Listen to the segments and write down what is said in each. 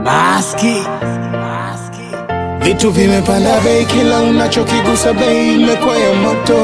Maski. Vitu vimepanda bei, kila unachokigusa bei imekuwa ya moto.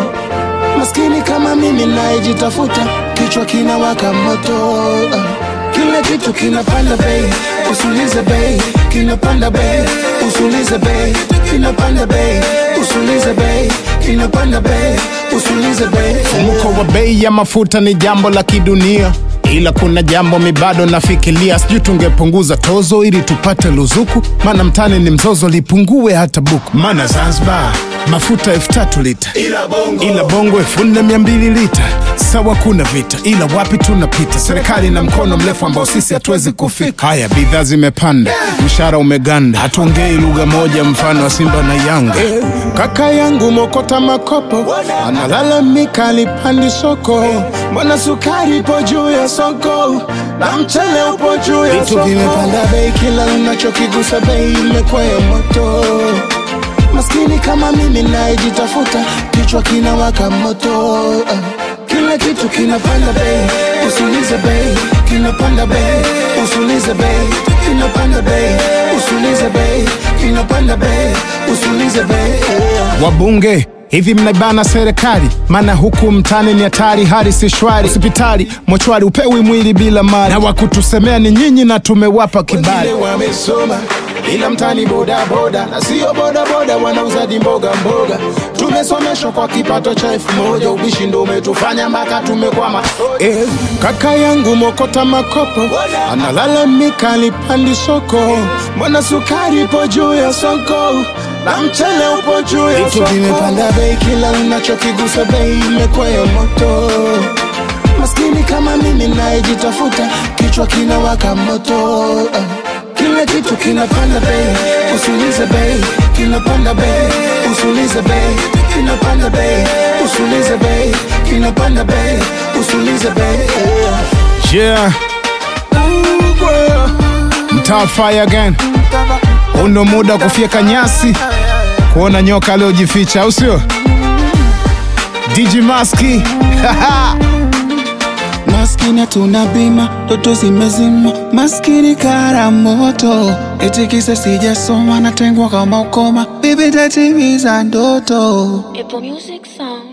Maskini kama mimi nayejitafuta, kichwa kinawaka moto. Kila kitu kinapanda bei, usulize bei, kinapanda bei, usulize bei, kinapanda bei, usulize bei, kinapanda bei, usulize bei. Mfumuko wa bei ya mafuta ni jambo la kidunia, ila kuna jambo mi bado nafikiria, sijui tungepunguza tozo ili tupate luzuku, maana mtani ni mzozo, lipungue hata buku. Maana Zanzibar mafuta elfu tatu lita, Ila bongo. ila bongo elfu nne mia mbili lita. Sawa, kuna vita, ila wapi tunapita? Serikali na mkono mrefu ambao sisi hatuwezi kufika. Haya, bidhaa zimepanda, mshahara umeganda, hatuongei lugha moja, mfano wa Simba na Yanga. Kaka yangu mokota makopo analalamika alipandi soko, mbona sukari ipo juu ya soko na mchele upo juu ya Vitu vimepanda bei, kila unachokigusa bei imekuwa ya moto. Maskini kama mimi nayejitafuta, kichwa kinawaka moto. Kila kitu kinapanda bei, usulize bei, kinapanda bei, usulize bei, kinapanda bei, usulize bei, kinapanda bei, usulize bei. Wabunge hivi mnaibana serikali, maana huku mtani ni hatari, hali si shwari. Hospitali mochwari, upewi mwili bila mali, na wakutusemea ni nyinyi na tumewapa kibali. Wengine wamesoma ila mtani boda boda na sio boda boda, wanauzaji mboga mboga. Tumesomeshwa kwa kipato cha elfu moja, ubishi ndo umetufanya mpaka tumekwama. Eh, kaka yangu mokota makopo analalamika alipandi soko, mbona sukari ipo juu ya soko na mchele upo juu ya Vitu vimepanda bei, kila unachokigusa bei imekuwa ya moto. Maskini kama mimi nayejitafuta, kichwa kinawaka moto. Kila kitu kinapanda bei, usulize bei, kinapanda bei, usulize bei, kinapanda bei, usulize bei, kinapanda bei, usulize bei. Yeah, mtaa fire again. Huu ndo muda wa kufyeka nyasi, kuona nyoka aliojificha, au sio? DJ Maski Maskini hatuna bima, ndoto zimezima, maskini kara moto, eti kisa sijasoma, natengwa kama ukoma, bibi tatimiza ndoto. Apple Music Song.